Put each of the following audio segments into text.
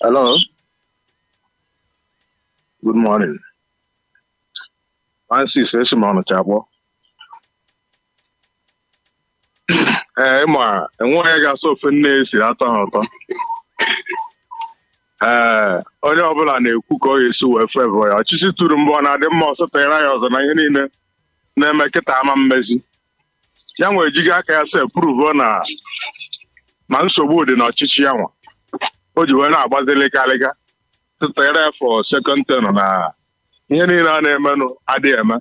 Hello. Good morning. Francis Esimon Chabo. Ee, ma enweghị onye ga-asọ ofe nne esi atọ ha ụtọ. Ee, onye ọbụla na-ekwu ka ọ ga-esi wee fevọ ya. Ọchịchị tụrụ mbọ na-adị mma ọsọ tere ya ọzọ na ihe niile na-eme kịta ama mmezi. Ya nwere ejighị aka ya sef pruvo na na nsogbu dị n'ọchịchị ya nwa. O ji wee na-agbazi lịgalịga. tụtere for second term na ihe niile a na-emenụ adịghị eme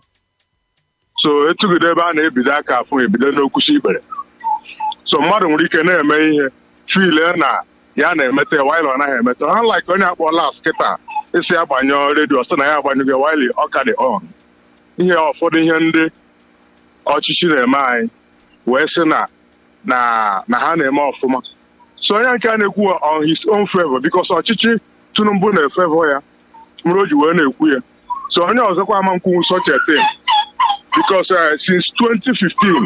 so etugide ebe a na-ebido aka afụ ebido n'okwusi ikpere so mmadụ nwere ike na-eme ihe file na ya na-emete waịlị ọ naghị emete ha like onye akpọ las kịta isi agbanyụ redio sị na ya agbanyụgo waịlị ọka dị on ihe ụfọdụ ihe ndị ọchịchị na-eme anyị wee sị na na na ha na-eme ọfụma so onye nke a na-ekwu on his own favor because ọchịchị Tinubu na-efevọ ya mere o ji wee na-ekwu ya so onye ọzọkwa ama nkwuwu such a thing because uh, since 2015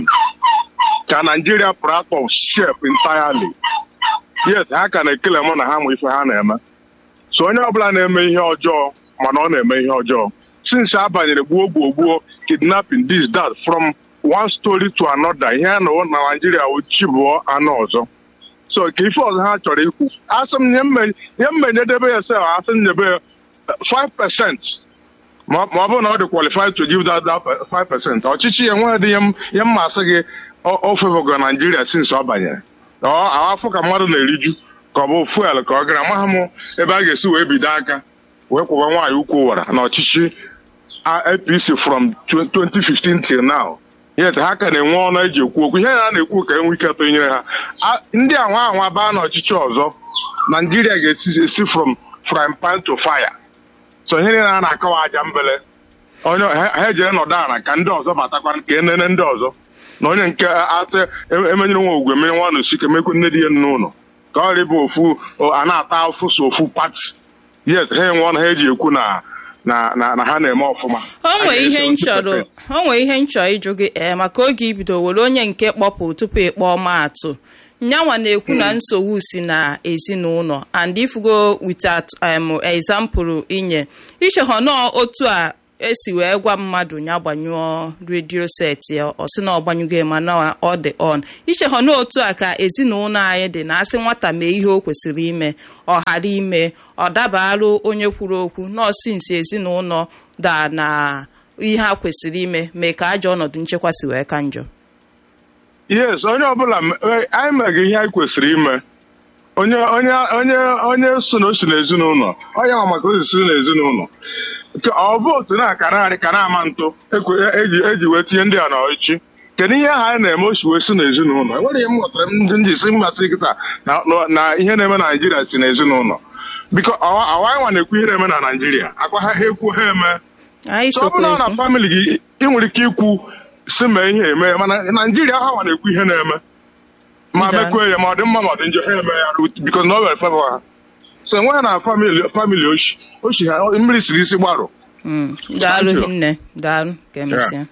ka Nigeria pụrụ out of shape entirely yes ha ka na-ekele mụ na ha ma ife ha na-eme so onye ọbụla na-eme ihe ọjọọ mana ọ na-eme ihe ọjọọ since a banyere gbuo gbuo gbuo kidnapping this that from one story to another ihe a na na Nigeria ochibụọ anụ ọzọ so ka ife ọzọ ha chọrọ ikwu asị m ihe mmenyedebe ya sef asị m nyebe ya 5 percent ma ọ bụrụ na ọ dị qualified to give that, that 5 percent ọchịchị ya enweghị dị ihe mma asị gị o fevogo naijiria since ọ banyere afọ ka mmadụ na-eriju ka ọ bụ fuel ka ọ gara amaghị m ebe a ga-esi wee bido aka wee kwụba nwaanyị ukwu wara na ọchịchị apc from 2015 till now yet ha ka na-enwe ọnụ eji ekwu okwu ihe ha na-ekwu ka enwe ike tụnyere ha ndị anwa anwa baa n'ọchịchị ọzọ naijiria ga-esi from frying pan to fire so ihe niile a na-akọwa aja mbele onye ha ejere nọdụ ala ka ndị ọzọ batakwa ka enene ndị ọzọ na onye nke atụ emenyere nwa ogwe menye nwa n'osi ka emekwu nne di ya n'ụlọ ka ọ rịba ofu a na-ata afụ so ofu pati yet ha enwe ọnụ ha eji ekwu na na na ha na-eme ọfụma o nwee ihe nchọrọ o nwee ihe nchọ ịjụ gị ee maka oge ibido were onye nke kpọpụ tupu ịkpọọ maatụ nyanwa na-ekwu na nsogbu si na ezinụlọ and ifugo without um, example inye ichehọ nọọ otu a esi wee gwa mmadụ ya gbanyụọ redio set ya ọ sị na ọ gbanyụgo ma na ọ dị on ichehọ n'otu a ka ezinụlọ anyị dị na asị nwata mee ihe o kwesịrị ime ọ ghara ime ọ dabarụ onye kwuru okwu nọọsụ nsi ezinụlọ da na ihe a kwesịrị ime mee ka ajọ ọnọdụ nchekwa si wee ka njọ yes onye ọbụla anyị meghị ihe anyị kwesịrị ime onye onye onye onye so na o si n'ezinụlọ onye ma maka o si si n'ezinụlọ ọ bụ otu na ka narị ka na-ama ntụ eji wee tinye ndị a n'ọchịchị kedu ihe ahụ anyị na-eme osi wee si n'ezinụlọ enwere ihe m ghọtara ndị ndị si mmasị kịta na ihe na-eme na naijiria si n'ezinụlọ biko awa nwa na-ekwu ihe na-eme na naijiria akwa ha ekwu ha eme ọ bụrụ na famịlị gị ị nwere ike ikwu si mee ihe eme mana naijiria ha nwa na-ekwu ihe na-eme ma mekwe ya ma ọ dị mma ma ọ dị njọ ha eme ya biko na ọ were fevọ ha so enweghị na famili oshi oshi ha mmiri siri isi gbarụ daalụ hinne daalụ ka emesịa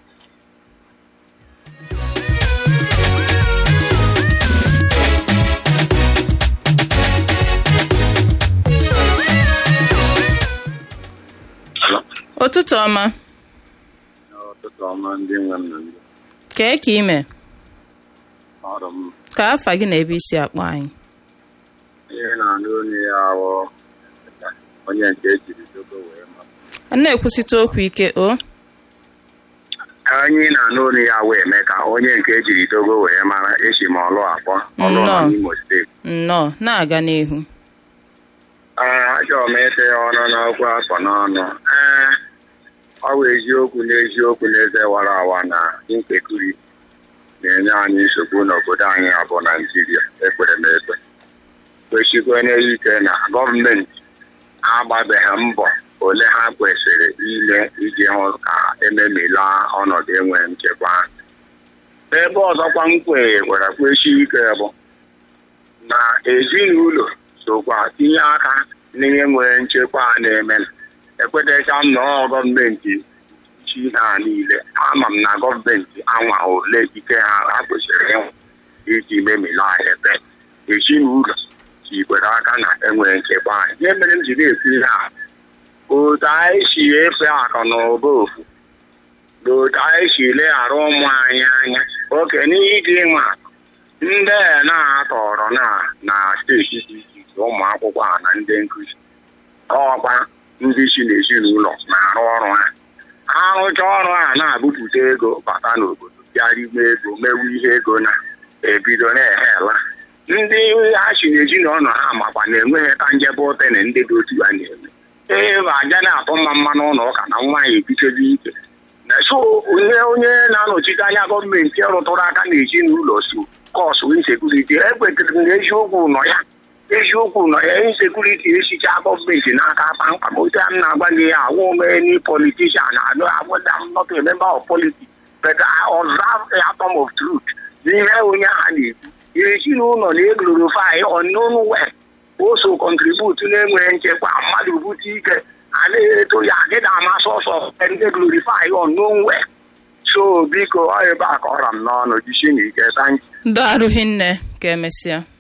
ụtụtụ ọma kee ka ime ka afa gị na ebe isi akpọ anyị ihe na-anụ onye ya awọ onye nke ejiri dogo wee ma a na-ekwusite okwu ike o anyị na-anụ onye ya wee mee ka onye nke ejiri dogo wee mara echi ma ọlụ akpọ ọlụ n'Imo steeti nnọọ na-aga n'ihu ee achọrọ m ete ya ọnụ n'okwu afọ n'ọnụ ee ọ bụ eziokwu n'eziokwu n'eze wara awa na nkekuri na-enye anyị nsogbu n'obodo anyị abụ naijiria ekpere m ekpe kwesịkwenye ike na gọọmenti agbabeghị mbọ ole ha kwesịrị ime iji hụ ka ememila ọnọdụ enwe nchekwa ebe ọzọkwa m kwere kwesị ike bụ na ezinụlọ sokwa tinye aka n'ihe nwere nchekwa na-eme ekwetecha m na gọọmenti chi ha niile ama m na gọọmenti anwa ole ike ha ha kwesịrị ịhụ iji memila ebe ezinụlọ ikwere aka na enwere nchekwa anyị ihe mere m ji na-ekwu ihe a otu anyị si efe akụ na ụba ofu na otu anyị si leghara ụmụ anyị anya oke n'ihe dị nwa ndị a na-atọrọ na na steeti dị iche iche ụmụ akwụkwọ a na ndị nkụzi ọkwa ndị si n'ezinụlọ na-arụ ọrụ ha arụcha ọrụ a na-abụpụta ego bata n'obodo bịa rime ego mewu ihe ego na-ebido na-ehela ndị ha si n'ezinụlọ ha makwa na enweghị ka njebe ote na ndị dị otu ha na-eme ee ma aja na-atụ mma mma n'ụlọ ụka na nwaanyị ebichezi ike na so onye onye na-anọchite anya gọọmenti rụtụrụ aka n'ezinụlọ so kọsụ insekuriti ekwetere m na eziokwu nọ ya eziokwu nọ ya insekuriti esicha gọọmenti n'aka kpamkpam otu a m na-agwa gị ya awụ many politician anụ agwada m not a member of politics but I observe a atom of truth n'ihe onye ahụ na-ekwu ezinụlọ na-eglorify unknown well oso contribute na-enweghị nchekwa mmadụ bute ike anaghị eto ya gịda amasị ọsọ ndị glorify unknown well so biko ọ ebe a ka ọra m n'ọnụ jisi n'ike thank you ndị arụghị nne ka emesịa